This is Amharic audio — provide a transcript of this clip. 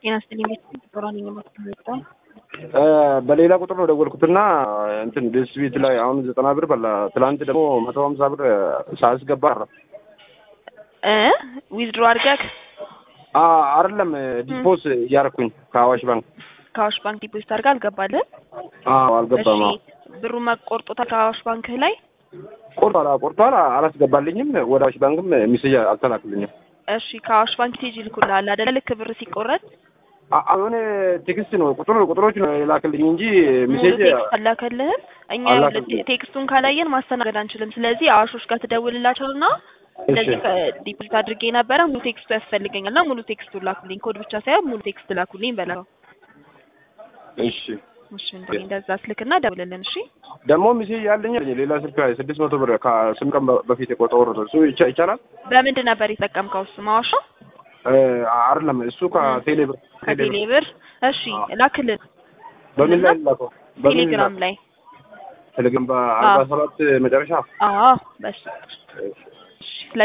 ጤና ይስጥልኝ ቤት ጦራነኝ ማስተላለፍታ በሌላ ቁጥር ነው ደወልኩትና እንትን ደስ ቤት ላይ አሁን ዘጠና ብር በላ። ትላንት ደግሞ መቶ ሀምሳ ብር ሳያስገባ አረ እ ዊዝድሮ አድርገህ አይደለም ዲፖስ እያረኩኝ ከአዋሽ ባንክ ከአዋሽ ባንክ ዲፖዚት አድርገህ አልገባልህም? አዎ አልገባም። አዎ ብሩ መቆርጦታል ከአዋሽ ባንክ ላይ ቆርጧል፣ ቆርጧል። አላስገባልኝም። ወደ አዋሽ ባንክም ሚሴጅ አልተላክልኝም። እሺ ከአዋሽ ባንክ ቴጅ ይልኩልሃል አይደለ? ልክ ብር ሲቆረጥ አሁን ቴክስት ነው ቁጥር ቁጥሮች ነው የላክልኝ እንጂ ሙሉ ሚሴጅ ቴክስት አላከልህም። እኛ አላከልኝም። ቴክስቱን ካላየን ማስተናገድ አንችልም። ስለዚህ አዋሾች ጋር ትደውልላቸውና እንደዚህ ዲፖዚት አድርጌ ነበረ ሙሉ ቴክስቱ ያስፈልገኛል እና ሙሉ ቴክስቱ ላኩልኝ። ኮድ ብቻ ሳይሆን ሙሉ ቴክስት ላኩልኝ በለው። እሺ እሺ እንደ እንደዛ ስልክና ደውልልን። እሺ ደግሞ ሚሴጅ ያለኝ ሌላ ስልክ ስድስት መቶ ብር ከስምንት ቀን በፊት የቆጠሩ እሱ ይቻ- ይቻላል በምንድን ነበር የተጠቀምከው? እሱ ማዋሻ እ አይደለም እሱ ከቴሌ ብር ከቴሌ ብር። እሺ ላክልን በምን ላይ ላከው? በምን ቴሌግራም ላይ ቴሌግራም በአርባ ሰባት መጨረሻ አዎ በሱ እሺ። እሺ